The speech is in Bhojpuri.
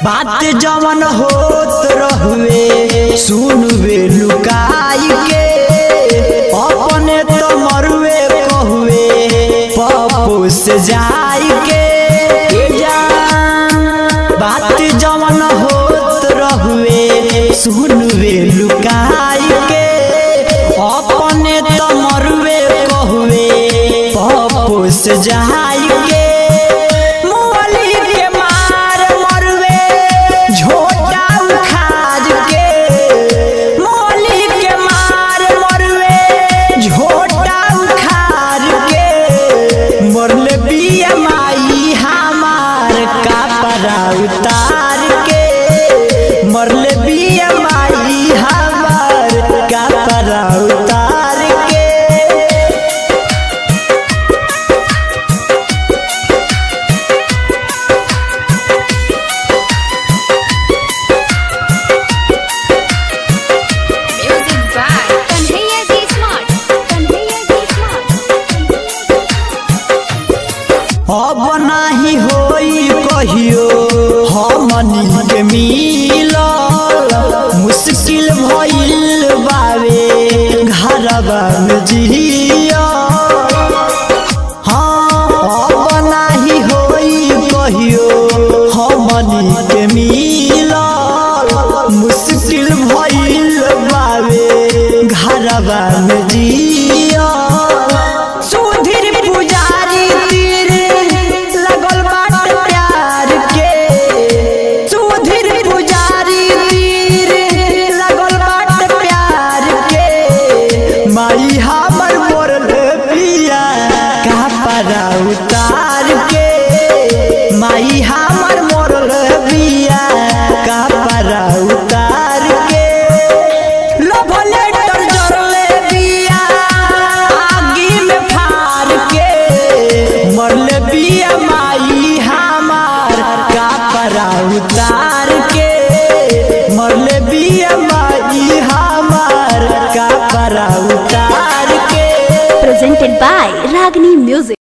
बात जवन होत रहुए सुनवे लुकाई के अपने तो मरुए कहुए पप्पू से जाई के जान बात जवन होत रहुए सुनवे लुकाई के अपने तो मरुए कहुए पप्पू से जाई के मोली के मार मरुए झोटा उखाज के मोली के मार मरुए झोटा उखाज के मरले बिया माई हमार कपड़ा उतार के मरले बिया माई हमार कपड़ा उतार के Music by Kanhaiya G Smart. Kanhaiya G Smart. अब नाही होई कहियो हमनी के मिल मुश्किल भइल बावे घरवा में जिया हाँ अब नाही होई कहियो हमनी के मिल मुश्किल भइल बावे घरवा में जिया सुधीर पुजारी तीर लगल बाट प्यार के सुधीर पुजारी तीर लगल बाट प्यार के माई हमर मोरल पिया कपड़ा उतार के माई हमर मोरल पिया कपड़ा उतार के लव लेटर जरले बिया आगी में फाड़ के मरले बिया माई हमार कपड़ा उतार के मरले बिया माई हमार कपड़ा उतार के presented by Ragini Music.